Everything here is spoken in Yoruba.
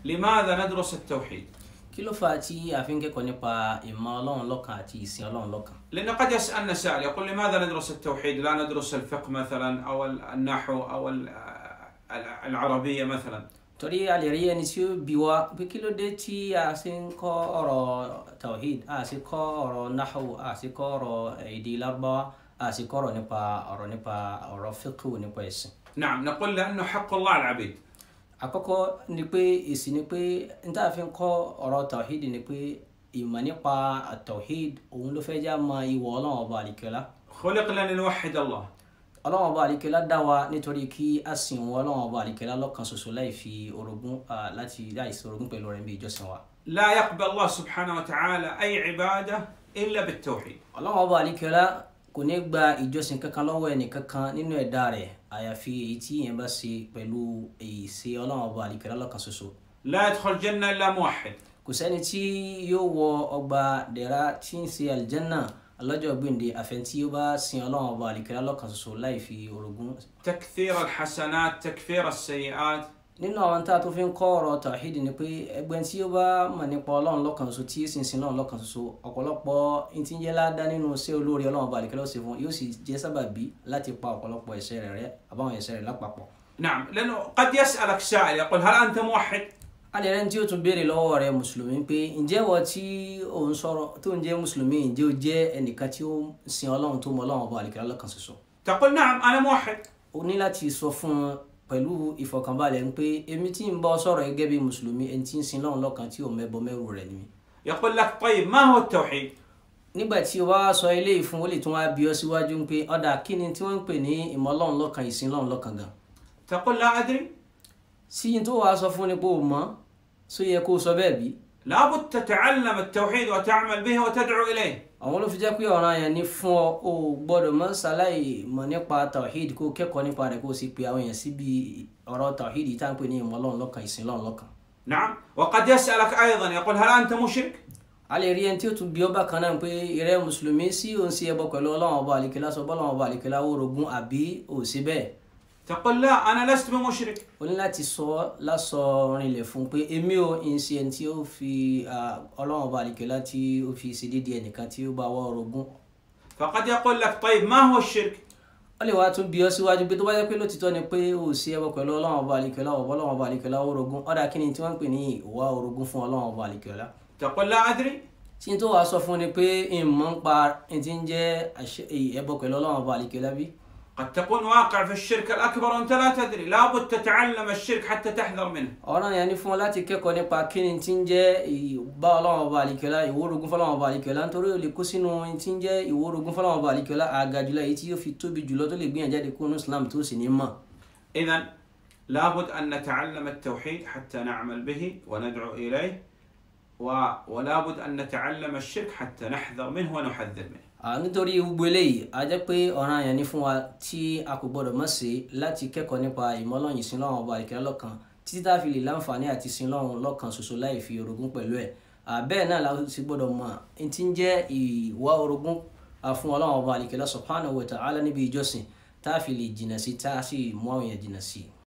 لماذا ندرس التوحيد kí ló fà á tí a fi ń kẹ́kọ̀ọ́ nípa ìmọ̀ ọlọ́run lọ́kan àti ìsìn ọlọ́run lọ́kan لأن قد يسألنا سائل يقول لماذا ندرس التوحيد لا ندرس الفقه مثلا أو النحو أو ال- العربية مثلا torí a lè rí ẹni tí ó bi wá pé kí ló dé tí a ṣe ń kọ́ ọ̀rọ̀ tawhid a sì kọ́ ọ̀rọ̀ nahu a sì kọ́ ọ̀rọ̀ èdè lárúbáwá a sì kọ́ ọ̀rọ̀ nípa ọ̀rọ̀ nípa ọ̀rọ̀ fiqh nípa ẹ̀sìn نعم نقول لأنه حق الله على العبيد àkọ́kọ́ ni pé èsì ni pé n tá a fi ń kọ́ ọ̀rọ̀ tawhid ni pé ìmọ̀ nípa tawhid òun ló fẹ́ já mọ ìwọ ọlọ́run ọba àlìkẹ́lá خلقنا لنوحد الله ọlọ́run ọba àlìkẹ́lá dá wa nítorí kí a sìn wọn ọlọ́run ọba àlìkẹ́lá lọ́kan ṣoṣo láì fi orogún ah, láti láì sí orogún pẹ̀lú rẹ̀ bí ìjọsìn wa. لا يقبل الله سبحانه وتعالى أي عبادة إلا بالتوحيد ọlọ́run ọba àlìkẹ́lá kò ní gba ìjọsìn kankan lọ́wọ́ ẹnì kankan nínú ẹ̀dá rẹ̀ àyàfi èyí tí yẹn bá ṣe pẹ̀lú èyí ṣe ọlọ́run ọba àlìkẹ́lá lọ́kan ṣoṣo. لا يدخل الجنة إلا موحد kò sẹ́ni tí yóò wọ ọgbà dẹ̀ra tí ń ṣe àlìjẹ́nà lọ́jọ́ gbèǹde àfẹn tí ó bá sin ọlọ́run ọba àlìkẹ́lá lọ́kan ṣoṣo láì fi orogún تكثير الحسنات تكفير السيئات nínú àwọn tá a tó fi ń kọ́ ọ̀rọ̀ tawhid ni pé ẹgbẹ́ tí ó bá mọ̀ nípa ọlọ́run lọ́kan ṣoṣo tí sì ń sin ọlọ́run lọ́kan ṣoṣo ọ̀pọ̀lọpọ̀ ntí ń jẹ́ ládá nínú iṣẹ́ olóore ọlọ́run ọba àlìkẹ́lá ó ṣe fún yóò sì jẹ́ sábàbí láti pa ọ̀pọ̀lọpọ̀ ẹ̀ṣẹ̀ rẹ̀ rẹ́ àbáwọn ẹ̀ṣẹ̀ rẹ̀ lápapọ̀. نعم لأنه قد يسألك سائل يقول هل أنت موحد alẹ́ rẹ̀ tí ó tún béèrè lọ́wọ́ rẹ̀ mùsùlùmí pé ǹjẹ́ wọ́n tí ò ń sọ̀rọ̀ tó ń jẹ́ mùsùlùmí ǹjẹ́ ó jẹ́ ẹnìkan tí ó ń sin ọlọ́run tó mọ ọlọ́run ọba àlìkẹ́lá lọ́kan ṣoṣo تقول نعم أنا موحد o ní láti sọ fún un pẹ̀lú ìfọ̀kànbalẹ̀ ń pé èmi tí ń bọ́ sọ̀rọ̀ gẹ́gẹ́ bí mùsùlùmí ẹni tí ń sin lọ́run lọ́kan tí ò mẹ́bọ mẹ́rù rẹ̀ ni mí. يقول لك طيب ما هو التوحيد nígbà tí o bá wá sọ eléyìí fún ó lè tún wá bí ọ síwájú ń pé ọ̀dà kí ni tí wọ́n ń pè ní ìmọ̀ ọlọ́run lọ́kan ìsìn lọ́run lọ́kan gan. تقول لا أدري sí yín tó wàá sọ fún ni pé o mọ̀ só yẹ kó o sọ bẹ́ẹ̀ bí. لابد تتعلم التوحيد وتعمل به وتدعو إليه àwọn ló fi jẹ́ pé ọ̀ràn yẹn ni fún ọ o gbọ́dọ̀ mọ́ ṣaláì mọ̀ nípa tawhid kó o kẹ́kọ̀ọ́ nípa rẹ̀ kó o sì pe àwọn èèyàn síbi ọ̀rọ̀ tawhid tá à ń pè ní ìmọ̀ ọlọ́run lọ́kan ìsìn lọ́run lọ́kan. نعم وقد يسألك أيضا يقول هل أنت مشرك a lè rí ẹni tí ó tún bí ọba kan náà pé ìrẹ́ mùsùlùmí sí òun sí ẹbọ pẹ̀lú ọlọ́run ọba àlìkẹ́lá sọ bọ́lọ́run ọba àlìkẹ́lá ó rogún àbí ò sí bẹ́ẹ̀ تقول لا أنا لست بمشرك o ní láti sọ lásọ rinlẹ̀ fún un pé èmi ò ń ṣe ẹni tí ó fi ah, ọlọ́run ọba àlìkẹ́lá tí ó fi ṣe déédéé ẹnìkan tí ó bá wọ́ rogún فقد يقول لك طيب ما هو الشرك ó lè wá tún bí ọ síwájú pé tó bá jẹ́ pé lótìtọ́ ni pé ò sí ẹbọ pẹ̀lú ọlọ́run ọba àlìkẹ́lá ọ̀bọ ọlọ́run ọba àlìkẹ́lá ó rogún ọ̀dà kí ni tí wọ́n ń pè ní ìwà orogún fún ọlọ́run ọba àlìkẹ́lá تقول لا أدري tí n tó wàá sọ fún ni pé ìmọ̀ ń pa ẹni tí ń jẹ́ àṣẹ- ẹbọ pẹ̀lú ọlọ́run ọba àlìkẹ́lá bí قد تكون واقع في الشرك الأكبر وأنت لا تدري لابد تتعلم الشرك حتى تحذر منه ọ̀ràn yẹn ni fún ọ láti kẹ́kọ̀ọ́ nípa kí ni tí ń jẹ́ ìbá ọlọ́run ọba àlìkẹ́lá ìwórogún fọlọ́run ọba àlìkẹ́lá nítorí ó lè kó sínú ohun tí ń jẹ́ ìwórogún fọlọ́run ọba àlìkẹ́lá àgàjùlọ èyí tí yóò fi tóbi jùlọ tó lè gbìyànjú jáde kúrò ní Islam tó sì ní mọ̀. إذا لابد أن نتعلم التوحيد حتى نعمل به وندعو إليه و... ولابد أن نتعلم الشرك حتى نحذر منه ونحذر منه À, nítorí gbogbo eléyìí a jẹ́ pé ọ̀ràn yẹn ni fún wa tí a kò gbọ́dọ̀ mọ̀ sí láti kẹ́kọ̀ọ́ nípa ìmọ̀lọ́yìn ìsìn lọ́run ọba àlìkẹ́lá lọ́kan títí tá a fi lè láǹfààní àti sin lọ́run lọ́kan ṣoṣo láì fi orogún pẹ̀lú ẹ̀ À, bẹ́ẹ̀ náà la sì gbọ́dọ̀ mọ̀ n tí ń jẹ́ ìwà orogún à, fún ọlọ́run ọba àlìkẹ́lá subhanahu wa ta'ala níbi ìjọsìn tá a fi lè jìnnà sí tá a sì mú àwọn èèyàn jìnnà sí.